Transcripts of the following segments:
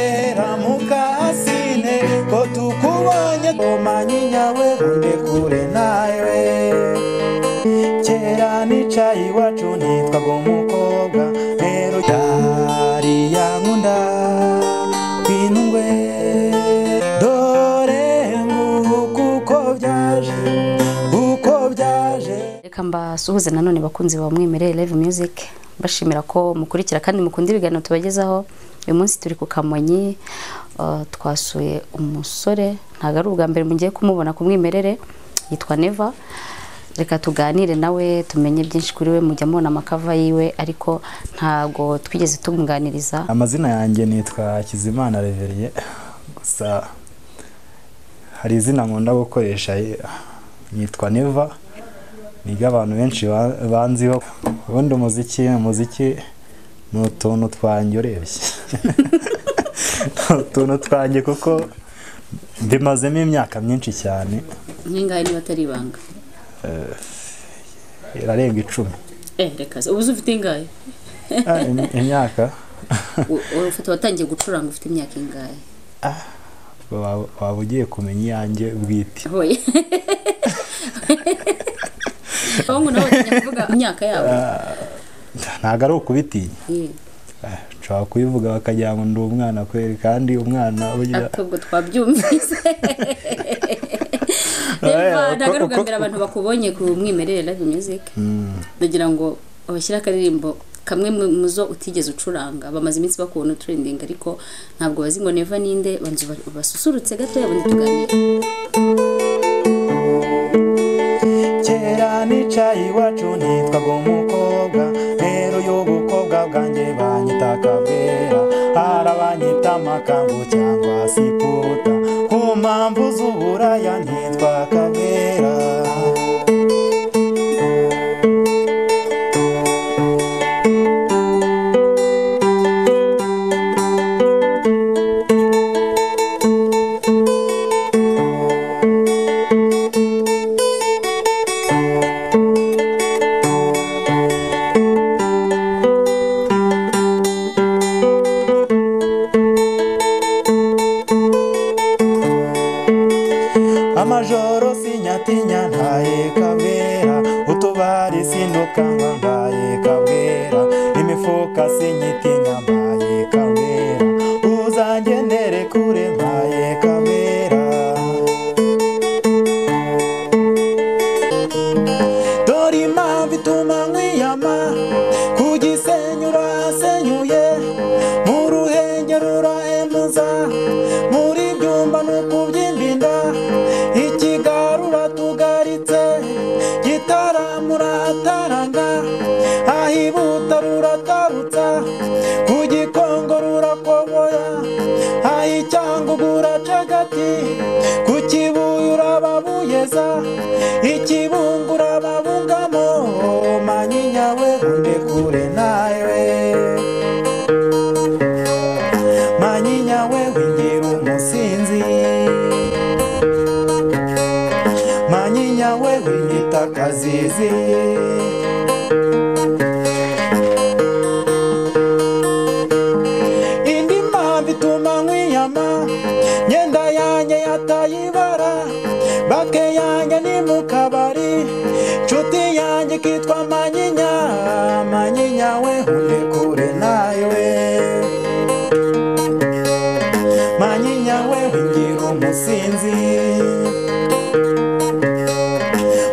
ateramuka asine ko tukubonye tumanyinya we undi kure nawe kera nicaye iwacu nitwaga umukobwa rero cyari yankunda kwinungwe dore nguku uko byaje uko byaje reka mbasuhuze nanone bakunzi ba mwimere live music bashimira ko mukurikira kandi mukunda ibiganiro tubagezaho uyu munsi turi ku kamonyi uh, twasuye umusore ntabwo ari ubwa mbere mugiye kumubona ku mwimerere yitwa neva reka tuganire nawe tumenye byinshi kuri we mujya mubona amakava yiwe ariko ntabwo twigeze tumuganiriza amazina yanjye nitwa Kizimana Reveriye gusa hari izina nkunda gukoresha eh, nitwa Neva niga abantu benshi ba- banziho ubundi umuziki umuziki ni utuntu twanjye urebye ni utuntu twanjye kuko mbimazemo imyaka myinshi cyane nk'ingahe niba atari ibanga irarenga icumi eh reka se ubu se ufite ingahe Ah, im- imyaka U- ufite watangiye gucuranga ufite imyaka ingahe waba waba ugiye kumenya iyanjye bwite hoye abahungu nabo batinya kuvuga imyaka yabo ntabwo ari ukubitinya Eh, Ah, nshobora kubivuga bakagira ngo ndi umwana kweri kandi umwana burya ariko ubwo twabyumvise Eva, Eh, ntabwo ari uko- ubwa mbere uko- abantu bakubonye ku mwimerere live music ndagira ngo bashyire akaririmbo kamwe mu mu zo utigeze ucuranga bamaze iminsi bakubona uturendinga ariko ntabwo bazi ngo neva ninde banzu basusurutse gatoya ubundi tuganire kera nicaye iwacu nitwaga umukobwa rero y'ubukobwa bwanjye banyita akabwera hari abanyita amakangu cyangwa siputa ku mpamvu z'uburaya nitwa akabwera amajoro sinyatinya ntaye kabera utubari sindukanga mbaye kabera imifuka sinyitinya mbaye kabera uzangendere kure mbaye kabera dore impamvu ituma nkwiyama ku gisenyi urasenyuye mu ruhengeri urahemuza muri byumba no kubyimba inda ikigaro uratugaritse gitaramo urataranga ahibuta ruratarutsa ku gikongo rurakoboya ahicyangugu uracagati ku kibuye urababuyeza ikibungo urababungamo manyinya we undi kure nawe manyinya we wingira umusinzi manyinya we winyita akazizi indi mpamvu ituma nkwiyama myenda yanjye yatayibara bake yanjye ni mu kabari nshuti yanjye kitwa manyinya manyinya we uri kure nawe manyinya we wingira umusinzi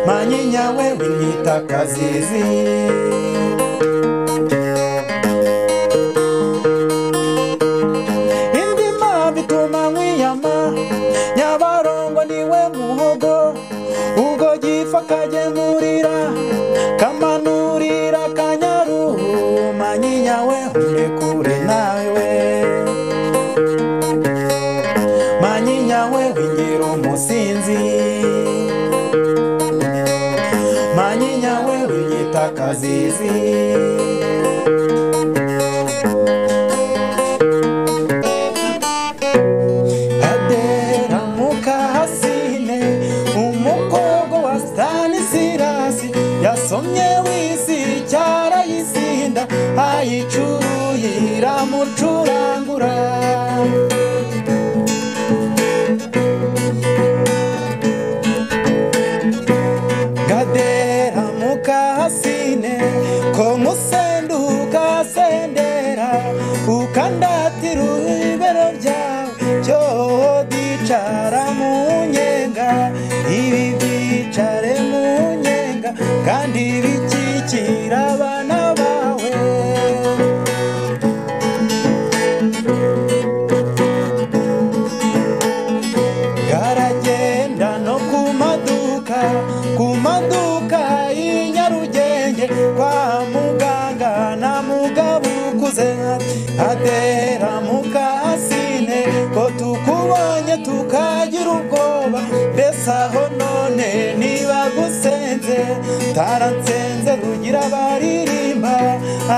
manyinya we winyita akazizi indi mpamvu ituma nkwiyama nyabarongo niwe muhogo ubwo gifa kagemurira kamanurira kanyaruhu manyinya we urekure nawe manyinya we wingira umusinzi manyinya we winyita akazizi Adera mukahasine umukobwa wa Stanisirasi yasomye wisi cyarayisinda ayicuruye iramucurangura ati rubero ryawe cyo dicara mu nyenga ibi byicare mu nyenga kandi bikikira abana bawe karagenda no ku maduka ku maduka y'i nyarugenge kwa muganga na mugabo ukuze atera mukasine ko tukubonye tukagira ubwoba mbese aho none niba gusenze taransenze rugira baririmba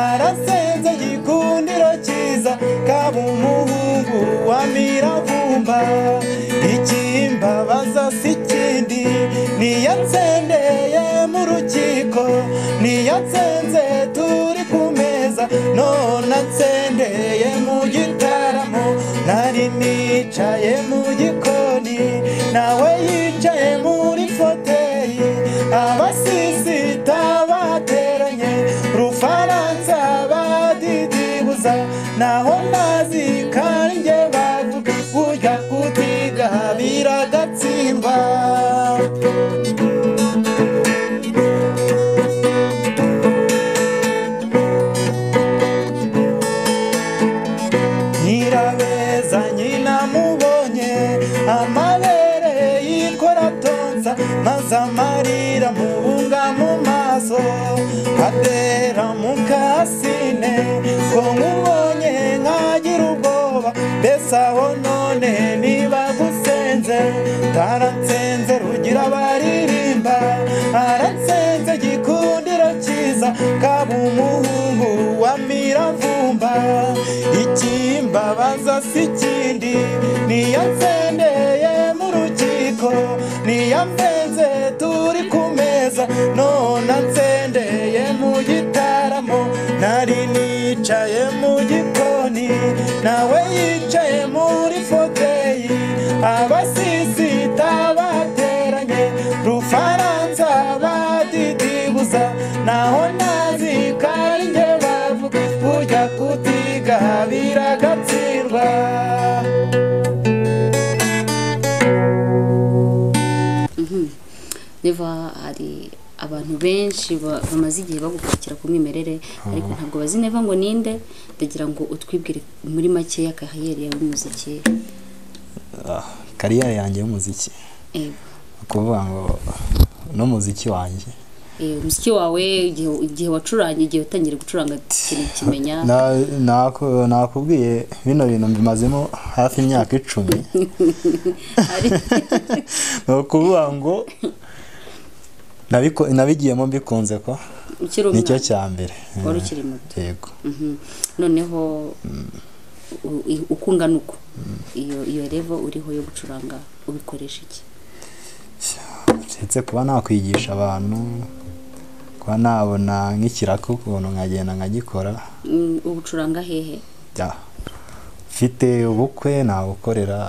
arasenze gikundiro cyiza kaba umuhungu wa miravumba ikimbabaza si kindi niyo nsendeye mu rukiko niyo nsenze turi ku meza none nsendeye mu gitaramo nari nicaye mu gikoni nawe yicaye muri foteyi abasisita bateranye rufaransa badidibuza naho ntazi kandi njye bavuga burya kutiga biragatsindwa nyirabeza nyina mubonye amabere yikora tonsa maze amarira mubunga mu maso atera mu kasine ko nkubonye nkagira ubwoba mbese aho none niba gusenze taransenze rugira baririmba aransenze gikundiro cyiza kaba umuhungu wa miravumba ikimbabaza si kindi niyo nsendeye mu rukiko niyo mbenze turi ku meza none nsendeye mu gitaramo nari nicaye mu gikoni nawe yicaye muri foteyi abasisita bateranye rufaransa badidibuza naho ntazi kandi njye bavuga burya kutiga biragatsindwa niba hari abantu benshi ba- bamaze igihe bagukurikira ku mwimerere ariko ntabwo bazi neva ngo ninde ndagira ngo utwibwire muri makeya kariyeri yawe y'umuziki kariyeri yanjye y'umuziki ni Ego. ukuvuga ngo n'umuziki wanjye Eh, umuziki wawe igihe- igihe wacuranye igihe utangiye gucuranga ikintu kimenya Na- naku- nakubwiye bino bintu mbimazemo hafi imyaka icumi Ari- ni ukuvuga ngo nabiko- nabigiyemo mbikunze ko ukiri nicyo umwana cya mbere wari ukiri muto yego Mhm. noneho u- i- uko ungana uko iyo iyo revo uriho yo gucuranga ubikoresha iki ndetse kuba nakwigisha abantu kuba nabona nk'ikiraka ukuntu nkagenda nkagikora Mm, ubucuranga hehe bya mfite ubukwe nabukorera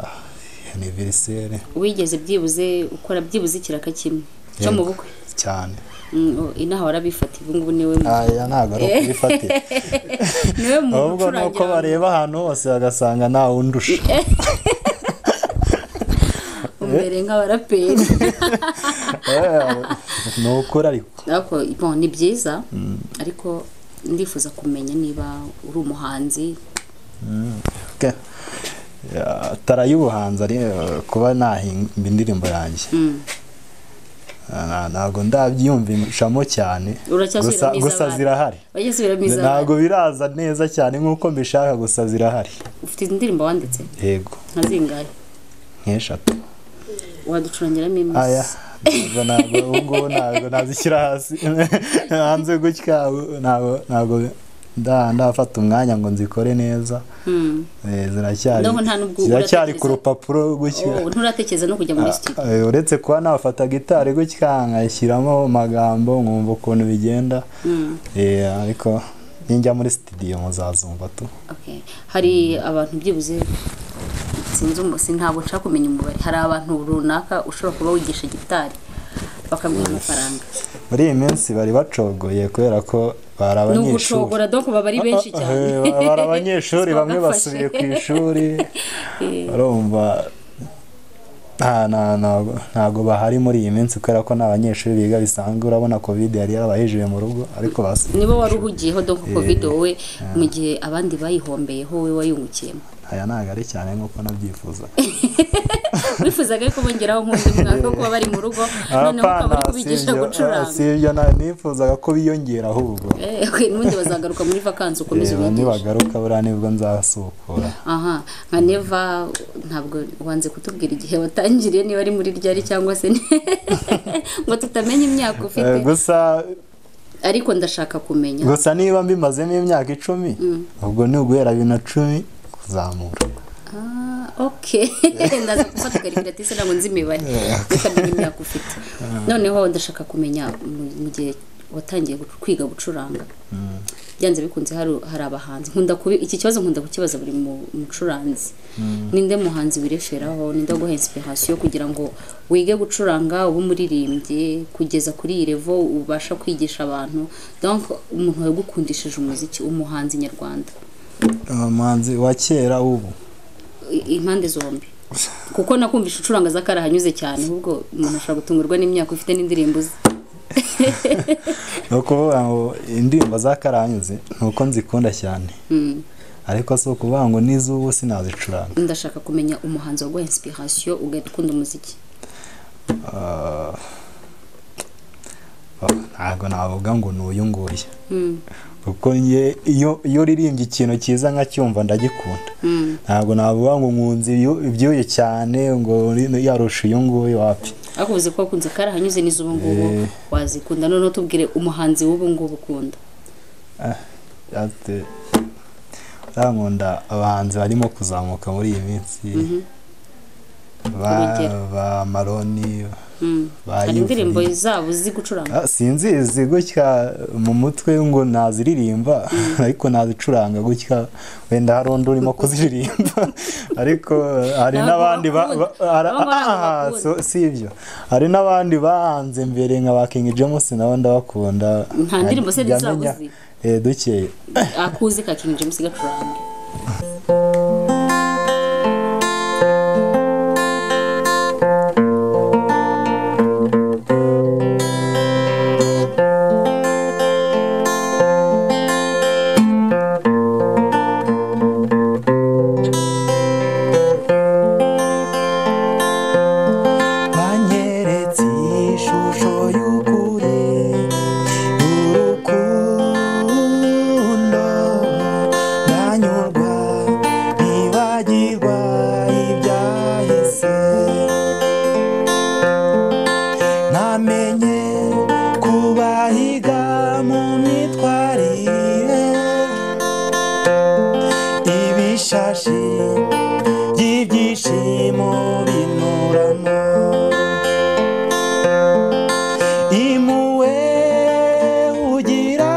aniveriseri wigeze byibuze ukora byibuze ikiraka kimwe cyo mu Yego. bukwe cyane Mm, o- inaha warabifata ubu ngubu niwe mu- aya ntabwo ari ukubifatira niwe mu ahubwo ni uko gucurangira bareba ahantu hose bagasanga nta wundusha imbere nk'abaraperi ni ukuri ariko ariko bon, ni byiza ariko ndifuza kumenya niba uri umuhanzi Ke- Ya, tara y'ubuhanzi ari eh, kuba nahinga indirimbo yanjye Mm. Na- ntabwo ndabyiyumvishamo cyane Uracyasubiramo gusa izabana. gusa zirahari wajya subiramo izabana ntabwo biraza neza cyane nk'uko mbishaka gusa zirahari ufite indirimbo wanditse yego nka zingahe nk'eshatu waducurangiramo imwe aya ntabwo ntabwo ubu ngubu ntabwo nazishyira hasi hanze gutya ubu ntabwo ntabwo nda- ndafata umwanya ngo nzikore neza Mm. Eh, ziracyari Ndabona nta n'ubwo ziracyari ku uratekereza. rupapuro gutya Oh, nturatekereza no kujya muri studio Eh, uretse kuba nafata gitari gutya nkashyiramo amagambo nkumva ukuntu bigenda Mm, Eh, ariko ninjya muri studio muzazumva tu okay. hari abantu byibuze sinzi umu- si ntabwo nshaka kumenya umubare hari abantu runaka ushobora kuba wigisha gitari bakaguha amafaranga muri iyi minsi bari bacogoye kubera ko bari ni abanyeshuri ugucogora doko baba ari benshi cyane Eh, bari bari abanyeshuri bamwe basubiye ku ishuri barumva nta- nta- ntago ntago bahari muri iyi minsi kubera ko nta banyeshuri biga bisanzwe urabona covid yari yarabahejeje mu rugo ariko basubiye nibo ku wari ishuri. uhugiyeho doko covid wowe mu gihe abandi bayihombeyeho wowe wayungukiyemo aya ntago ari cyane nk'uko nabyifuza wifuzaga ko bongeraho nk'undi mwaka wo kuba bari mu rugo noneho ukaba uri kubigisha gucuranga si ibyo na- nifuzaga ko biyongera ahubwo Eh, okay, n'ubundi bazagaruka muri vakansi ukomeze reba ubigishe nibagaruka buriya nibwo nzasukura aha nka neva ntabwo wanze kutubwira igihe watangiriye niba ari muri ryari cyangwa se ni- ngo tutamenya imyaka Eh, ufite gusa ariko ndashaka kumenya gusa niba mbimazemo imyaka icumi ubwo ni uguhera bibiri na cumi kuzamura Ah, ok ndaza gufata karikiratirise ntabwo nzi imibare reka menya imyaka ufite noneho ndashaka kumenya mu- mu gihe watangiye gu- kwiga gucuranga byanze bikunze hari hari abahanzi nkunda kubi iki kibazo nkunda kukibaza buri mu- mucuranzi ninde muhanzi wireferaho ninde guha inspiration kugira ngo wige gucuranga ube umuririmbyi kugeza kuri iyi level ubasha kwigisha abantu donc umuntu wagukundishije umuziki umuhanzi nyarwanda umuhanzi wa kera w'ubu i- impande zombi kuko nakumvisha ucuranga zakari hanyuze cyane ahubwo umuntu ashobora gutungurwa n'imyaka ufite n'indirimbo ze ni ukuvuga ngo indirimbo za karanyuze ni uko nzikunda cyane Mm. ariko si ukuvuga ngo n'iz'ubu sinazicuranga ndashaka kumenya umuhanzi waguha inspiration ugakunda umuziki Ah, ntabwo navuga ngo ni uyu nguyu Mm, kuko njye iyo iyo uririmbye ikintu cyiza nkacyumva ndagikunda mm. ntabwo navuga ngo nkunze ibyu- ibyuya cyane ngo uri- yarusha uyu nguyu wapi ariko uzi ko wakunze kari hanyuze n'iz'ubu ngubu Eh. wazikunda noneho tubwire umuhanzi w'ubu ngubu ukunda ate nkunda abahanzi barimo kuzamuka muri iyi minsi ba Urugero. ba maroni Mm. ba hari Yves indirimbo Lee. zabo uzi gucuranga Ah, sinzizi gutya mu mutwe ngo naziririmba ariko nazicuranga gutya wenda hari undi urimo kuziririmba ariko hari Ntabwo n'abandi ba- bakunda. ba- ara- Nabo ntabwo ah, bakunda. so- si ibyo hari n'abandi bahanze mbere nka ba King James nabo ndabakunda Nta ndirimbo se Njya zabo menya- uzi? eh, dukeye akuzi ka King James gacuranga wanyeretse ishusho y'ukuri urukundo ndanyurwa ntibagirwa ibyahise namenye kubahiga mu myitwarire ibishashi by'ibyishimo binuramo impuhwe ugira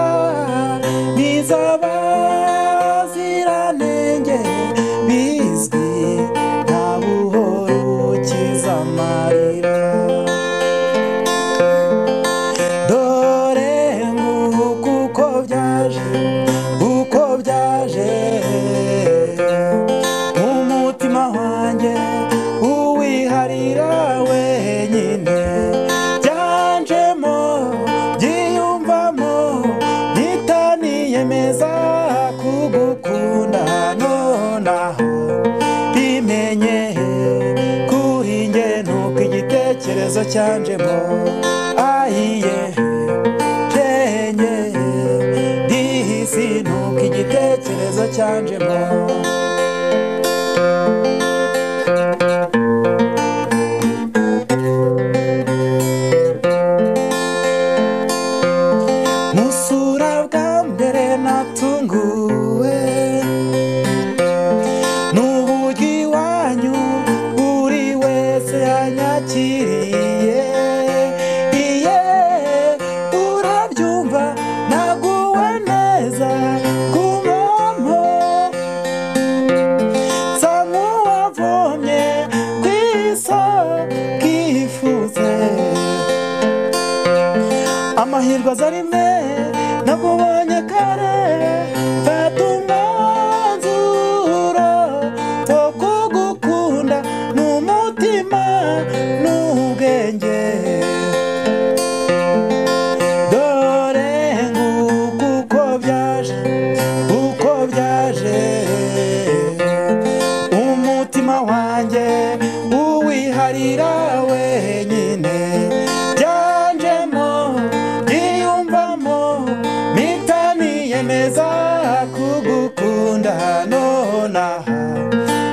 n'izabaziranenge bizwi nta buhoro ukiza amarira dore nguku uko byaje uko byaje umutima wanjye uwiharira wenyine byanjemo byiyumvamo bitaniyemeza kugukunda nonaho bimenye kuri njye nuko igitekerezo cyanjemo ahiye cyenye dihisi nuko igitekerezo cyanjemo musura bwa mbere natunguwe n'uburyo iwanyu buri wese yanyakiriye iye urabyumva naguwe neza ku muntu mutima wanjye uwiharira wenyine byanjemo byiyumvamo mpita niyemeza kugukunda nonaha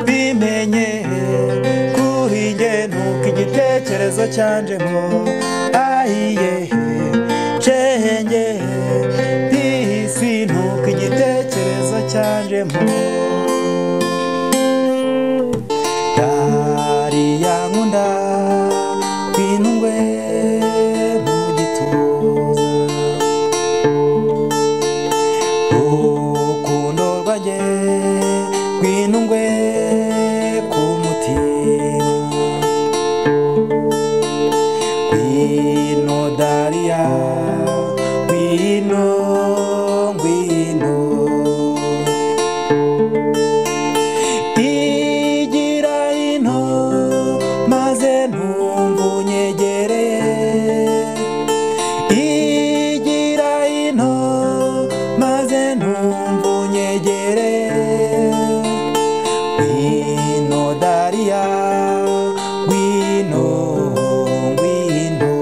bimenye kuri njye nuko igitekerezo cyanjemo ahiye cenge isi nuko igitekerezo cyanjemo Dari yankunda binungwe mu gituza Rukundo rwanjye rwinungwe ku mutima Ngwino Daria ngwino ngwino igira ino maze ntumva unyegere igira ino maze ntumva unyegere ngwino dariya ngwino ngwino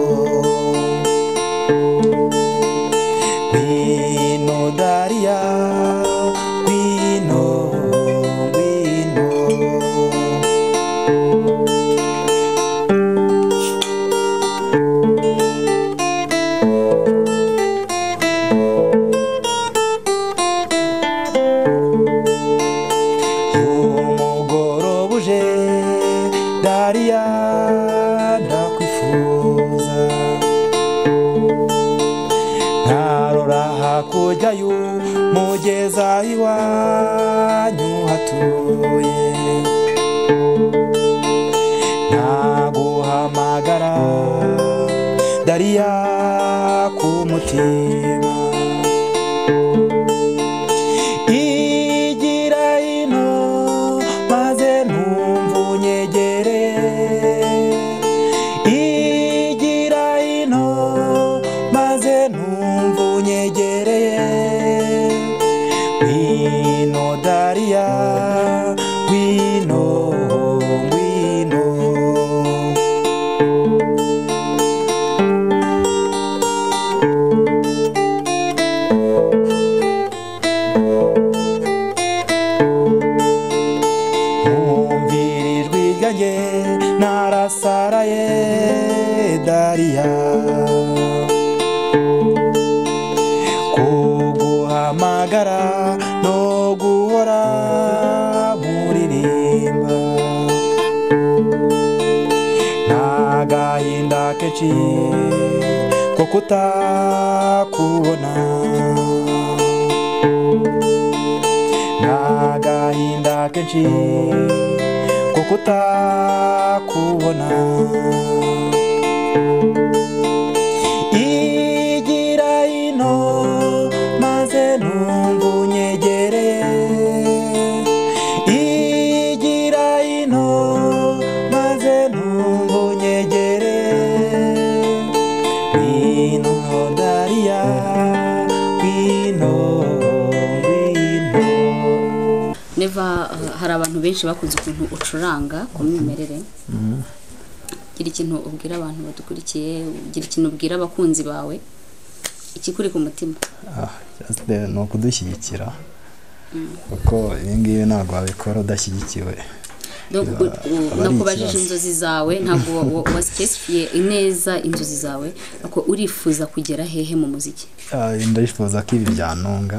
ngwino dariya ngwino ngwino umugoroba uje dariya ndakwifuza ntarora hakurya y'umugeza iwanyu hatuye ntaguhamagara dariya ku mutima igira ino maze ntumva unyegere igira ino maze ntumva unyegere ngwino dariya ngwino ngwino nkumvira ijwi ryanjye narasaraye dariya kuguhamagara no guhora muririmba n'agahinda kenshi ko kutakubona n'agahinda kenshi ko kutakubona igira ino maze ntumva unyegere igira ino maze ntumva unyegere ngwino dariya ngwino ngwino neva uh, hari abantu benshi bakunze ukuntu ucuranga ku mwimerere gira ikintu ubwira abantu badukurikiye gira ikintu ubwira abakunzi bawe ikikuri ku mutima Ah, just the- ni ukudushyigikira kuko ibi ngibi ntabwo wabikora udashyigikiwe Donc, Ya, u- u- aba ari nakubajije ikibazo. inzozi zawe ntabwo wa- wa- wasikesifiye neza inzozi zawe ako urifuza kugera hehe mu muziki Ah, ndayifuza ko ibi byanunga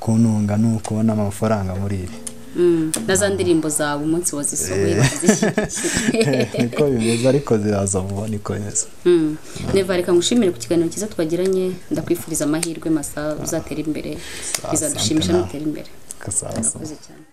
kununga ni ukubona amafaranga muri ibi Mm, na za ndirimbo zawe umunsi wazisohoye bakazishyigikira. niko bimeze ariko ziraza vuba niko bimeze Mm. neva reka ngushimire ku kiganiro cyiza twagiranye ndakwifuriza amahirwe masa uzatera imbere Asante bizadushimisha nawe. nutera imbere gasasa urakoze cyane